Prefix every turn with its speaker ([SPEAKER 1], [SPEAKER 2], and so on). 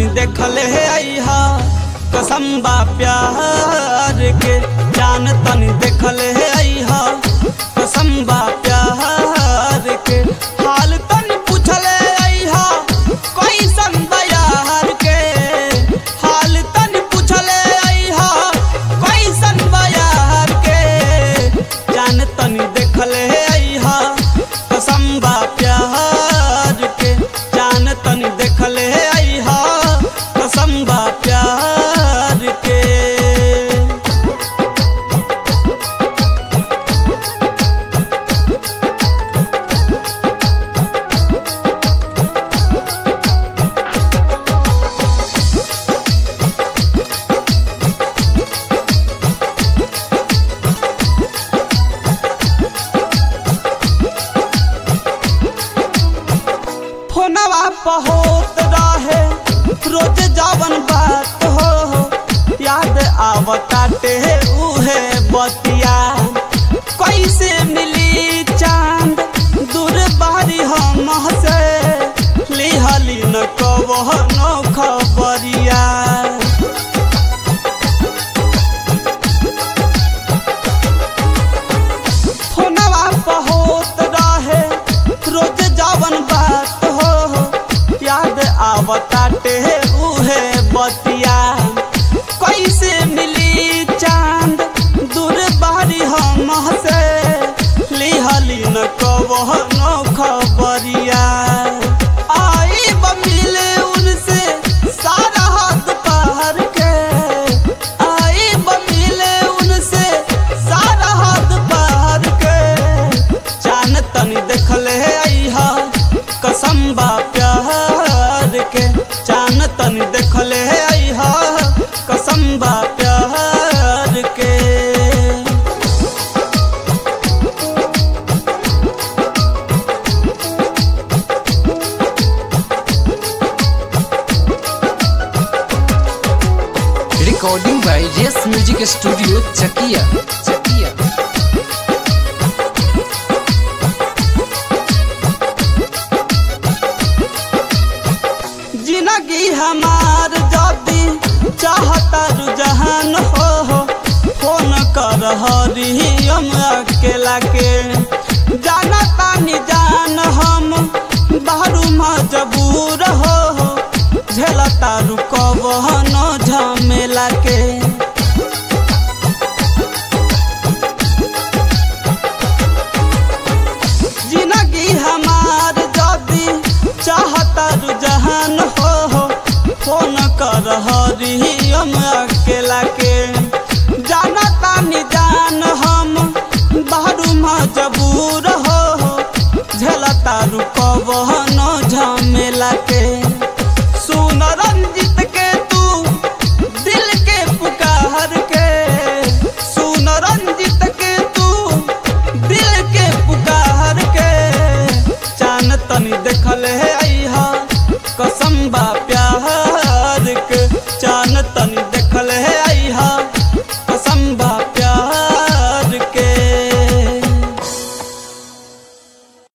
[SPEAKER 1] देखले अइहा कसम बा प्यार के जान तनी देखले अइहा कसम बा प्यार के हाल तनी पूछले अइहा कैसन बा यार के हाल तनी पूछले अइहा कैसन बा यार के जान तनी देखले अइहा कसम बा प्यार के जान तनी देखले अइहा कसम बा प्यार के फोनवा पर होत रहे रोज जावन बात हो याद आवताटे उहे बतिया कैसे मिली चांद दूर बारी हम से लिहली न कवह न खबरिया फोनवा पर होत रहे रोज जावन बात हो याद आवताटे उहे बतिया कैसे मिली चांद दूर बारी हम से लिहली न कवह न खबरिया आई ब मिले उनसे सारा हाथ पार के आई ब मिले उनसे सारा हाथ पार के जान तनी देखले अइहा कसम बा प्यार के जान तनी देखले अइहा कसम बा प्यार के
[SPEAKER 2] Recording by Yes Music Studio, Chakia. Chakia.
[SPEAKER 1] जिंदगी हमार जदी चाहता रुझान हो फोन कर हरियम अकेला के जाना तानी जान हम बाहरू मजबूर हो झेलता रुकब न झमेला के जिंदगी हमार जदी चाहता रुझान हो फोन कर हरियम अकेला के जाना तानी जान हम बाहरू मजबूर हो झेलता रुकब न झमेला